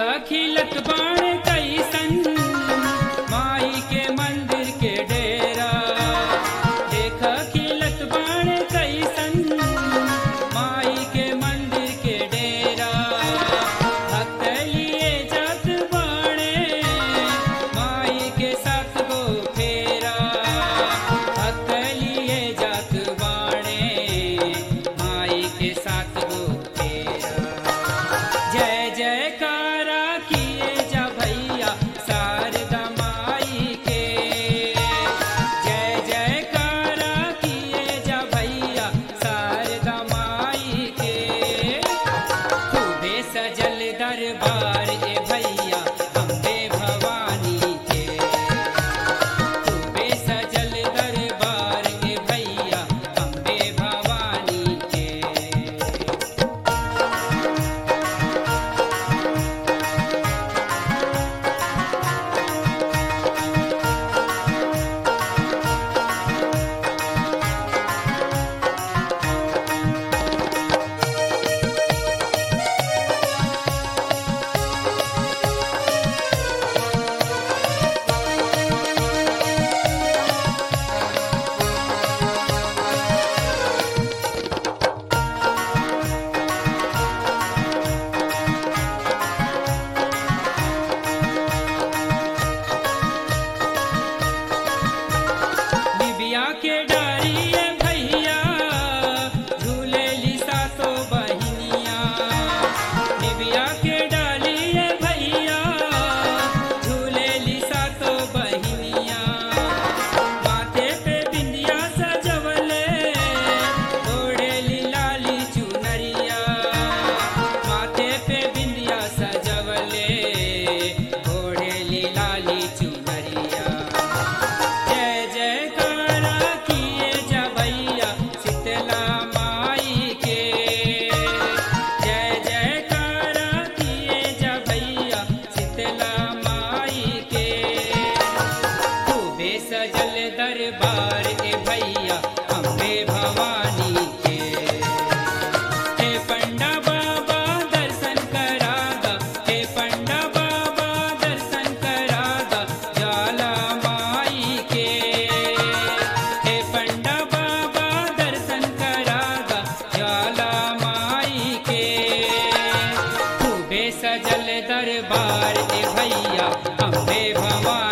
खिलत बाण कैसन माई के मंदिर के डेरा देख खिलत बाण कैसन माई के मंदिर के डेरा भक्त लिए जात बाणे माई के साथ गो फेरा भक्त लिए जात बाणे माई के साथ गो फेरा जय जयकारा किए जा भैया शारदा माई के जय जयकारा किए जा भैया शारदा माई के खूबे सजल दरबार ए भैया अम्बे भवानी के खूबे सजल दरबार ए भैया अम्बे भवानी के बिबिया के डारिए भैया झूले लिसा तो बहिनिया बिबिया के डालिए भैया झूले लिसा तो बहिनिया माथे पे बिंदिया सजवले ओढ़े लाली चुनरिया माथे पे बिंदिया सजवले ओढ़े लाली चुनरिया जय जयकारा किए जा भैया शीतला माई के जय जयकारा किए जा भैया शीतला माई के खूबे सजल दरबार ए भैया अम्बे भवानी के हे पंडा बाबा दर्शन करागा हे पंडा बाबा दर्शन करागा जाला माई के हे पंडा बाबा दर्शन करागा जाला माई के खूबे सजल दरबार ए भैया अम्बे भवानी